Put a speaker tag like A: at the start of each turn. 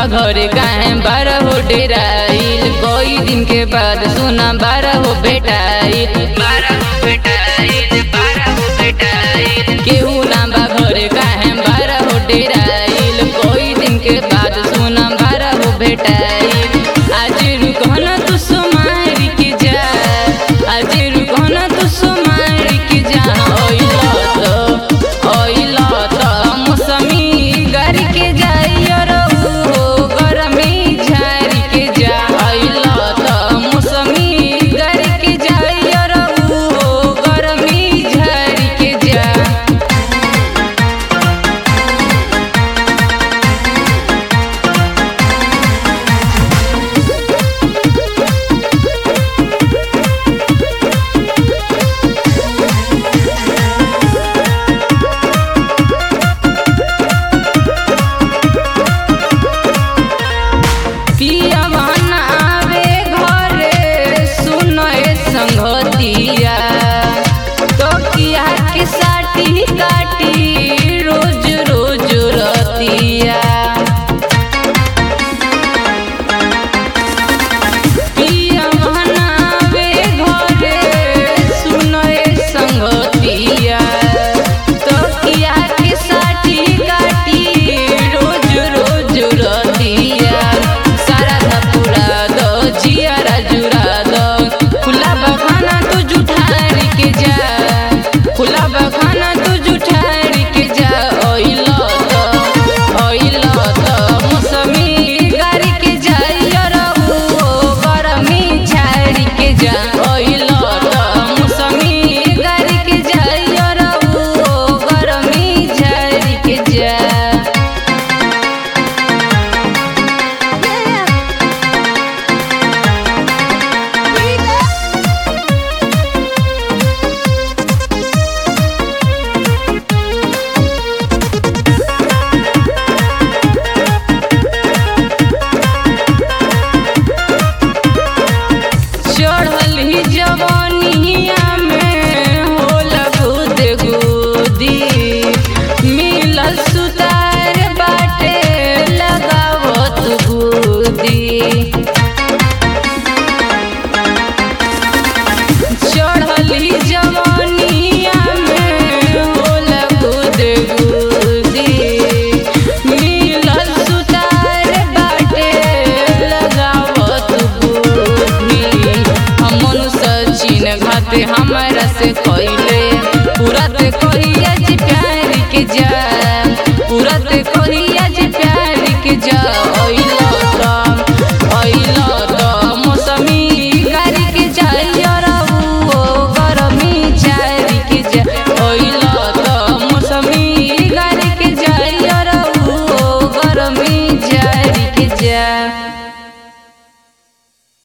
A: घरे काहे बारह हो डेराइल कोई दिन के बाद सुना बारह हो बेटाइल बारह हो बेटाइल बारह हो बेटाइल केहू ना बा घरे काहे बारह हो डेराइल कोई दिन के बाद सुना बारह हो बेटाइल आज रुकना तू सुमारी के जा आज रुकना तू सुमारी के जा ओइला तो ओइला तो मौसमी गारी के जाइयो रहो गरमी झारी के जा ओइला तो मौसमी गारी के जाइयो रहो गरमी झारी के जा पियवन आवे घरे सुनए संगतिया तो किया के साटी काटी रोज रोज रतिया पियवन आवे घरे सुनए संगतिया तो किया के साटी काटी रोज रोज रतिया सारा धपुरा दो जियारा जुरा दो खुला बखाना तू जुठारी के जा खुला बखाना तू जुठारी के जा ओइलो तो ओइलो तो मौसमी गारी के जाइयो रहू गरमी झाड़ी के जा ओइलो तो मौसमी गारी के जाइयो रहू गरमी झाड़ी के जा चढ़ल ही जवानिया में होला गुद गुदी मिलल सुतार बाटे लगावत गुदी चढ़ल ही जवानिया